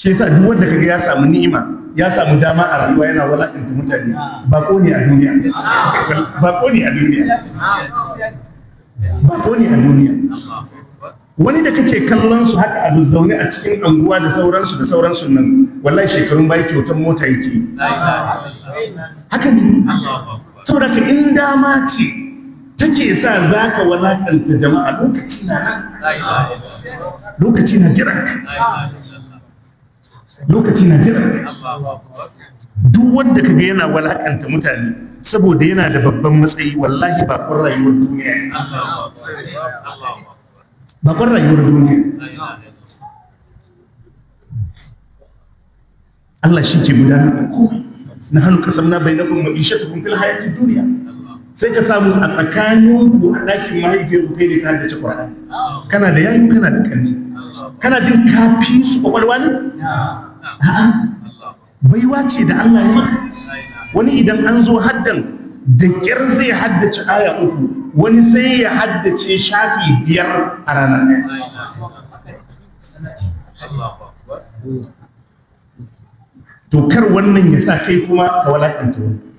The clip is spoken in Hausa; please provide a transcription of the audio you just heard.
shi yasa duk wanda kaga ya samu ni'ima ya samu dama a rayuwa yana walakanta mutane bako ne a duniya bako ne a duniya bako ne a duniya wani da kake kallon su haka a zazzaune a cikin anguwa da sauransu da sauransu nan wallahi shekarun bai kyautar mota yake haka ne saboda ka in dama ce take sa za ka walakanta jama'a lokaci na nan lokaci na jiran lokaci na jiran duk wanda ka ga yana walakanta mutane saboda yana da babban matsayi wallahi ba kun rayuwar duniya bakon rayuwar duniya Allah shi ke gudanar da komai na hannu kasar na bai na kuma ishe ta kumfil hayatin duniya sai ka samu a tsakanin ku a ɗakin mahaifiyar ku kai ne ka haddace ƙwararra kana da yayu kana da kanni kana jin kafi su kwakwalwa ne a'a baiwa ce da Allah ya maka wani idan an zo haddan da ƙyar zai haddace aya uku wani sai ya haddace shafi biyar a ranar ɗaya to kar wannan ya sa kai kuma ka walakanta wani